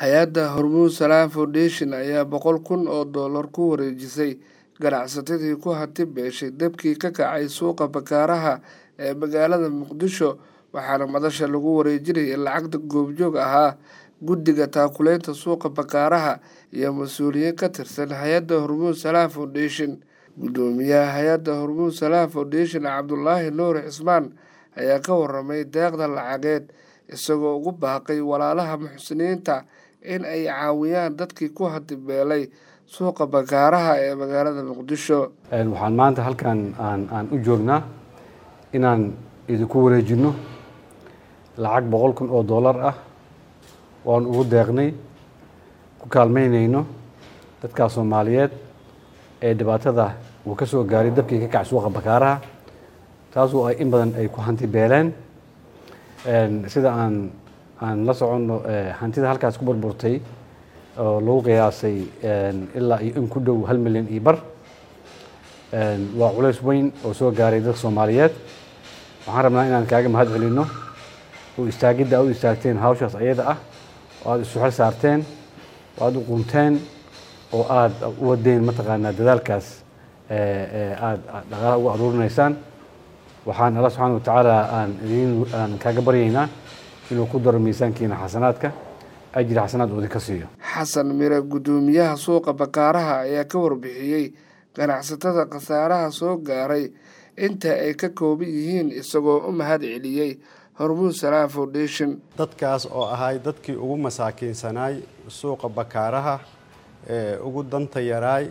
hay-adda hormuud salaam foundation ayaa boqol kun oo dollar ku wareejisay ganacsatadii ku hanti beeshay dabkii ka kacay suuqa bakaaraha ee magaalada muqdisho waxaana madasha lagu wareejinayay lacagta goobjoog ahaa guddiga taakuleynta suuqa bakaaraha iyo mas-uuliyiin ka tirsan hay-adda hormuud salaam foundation guddoomiyaha hay-adda hormuud salaam foundation cabdulaahi nuur cismaan ayaa ka waramay deeqda lacageed isagoo ugu baaqay walaalaha muxsiniinta in ay caawiyaan dadkii ku hantibeelay suuqa bakaaraha ee magaalada muqdisho waxaan maanta halkan aan aan u joognaa inaan idinku wareejinno lacag boqol kun oo dollar ah oan ugu deeqnay ku kaalmeynayno dadkaa soomaaliyeed ee dhibaatada uu ka soo gaaray dabkii ka kac suuqa bakaaraha taasoo ay in badan ay ku hanti beeleen sida aan aan la soconno hantida halkaas ku burburtay oo lagu qiyaasay ilaa iyo in ku dhow hal milyan iyo bar waa culays weyn oo soo gaaray dadka soomaaliyeed waxaan rabnaa inaan kaaga mahad celinno oo istaagidda aad u istaagteen hawshaas ayada ah oo aada isu xel saarteen oo aada u qunteen oo aada u wadeen mataqaanaa dadaalkaas aada dhaqaalaha ugu aruurinaysaan waxaan alla subxaana watacaala aan idin aan kaaga baryaynaa inuu ku daro miisaankiina xasanaadka ajri xasanaad uu idinka siiyo xasan mire guddoomiyaha suuqa bakaaraha ayaa ka warbixiyey ganacsatada khasaaraha soo gaaray inta ay ka kooban yihiin isagoo u mahad celiyey hormuud salaam foundation dadkaas oo ahay dadkii ugu masaakiinsanaay suuqa bakaaraha ee ugu danta yaraay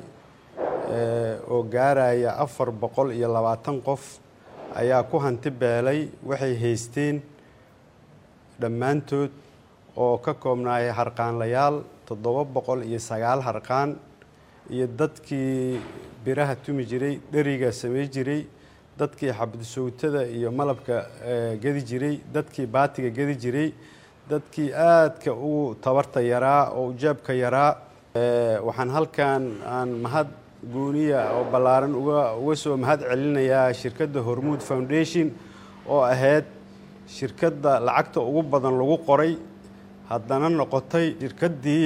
oo gaaraya afar boqol iyo labaatan qof ayaa ku hanti beelay waxay haysteen dhammaantood oo ka koobnaayay harqaanlayaal toddoba boqol iyo sagaal harqaan iyo dadkii biraha tumi jiray dheriga samey jiray dadkii xabadisowtada iyo malabka gedi jiray dadkii baatiga gedi jiray dadkii aadka ugu tabarta yaraa oo ujaabka yaraa waxaan halkan aan mahad gooniya oo ballaaran uga soo mahad celinayaa shirkadda hormuud foundation oo ahayd shirkadda lacagta ugu badan lagu qoray haddana noqotay shirkaddii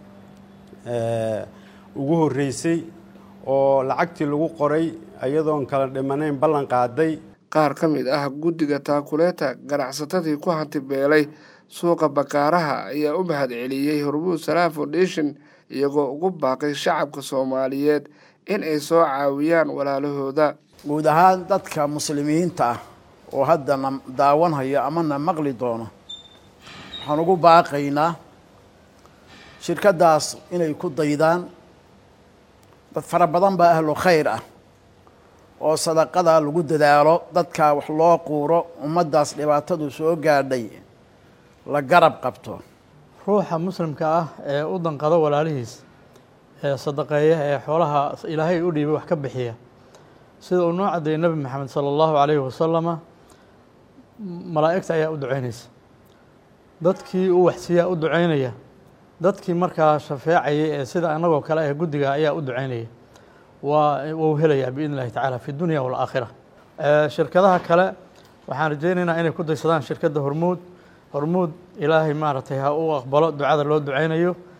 ugu horreysay oo lacagtii lagu qoray iyadoon kala dhimanayn ballan qaaday qaar ka mid ah guddiga taakuleeta ganacsatadii ku hanti beelay suuqa bakaaraha ayaa u mahad celiyey hormuud salaam foundation iyagoo ugu baaqay shacabka soomaaliyeed in ay soo caawiyaan walaalahooda guud ahaan dadka muslimiinta ah oo hadda na daawanhayo ama na maqli doono waxaan ugu baaqaynaa shirkaddaas inay ku daydaan dad fara badan baa ahlu khayr ah oo sadaqada lagu dadaalo dadkaa wax loo quuro ummaddaas dhibaatadu soo gaadhay la garab qabto ruuxa muslimka ah ee u danqado walaalihiis ee sadaqeeya ee xoolaha ilaahay u dhiibay wax ka bixiya sida uu noo caddeeyey nebi maxamed sala allahu calayhi wasalama malaa'igta ayaa u duceynaysa dadkii u waxsiiyaa u duceynaya dadkii markaa shafeecayay ee sida annagoo kale ah guddiga ayaa u duceynaya waa wuu helayaa biidn illahi tacaala fi dunya waalaakhira shirkadaha kale waxaan rajeynaynaa inay ku daysadaan shirkadda hormuud hormuud ilaahay maaragtay ha u aqbalo ducada loo duceynayo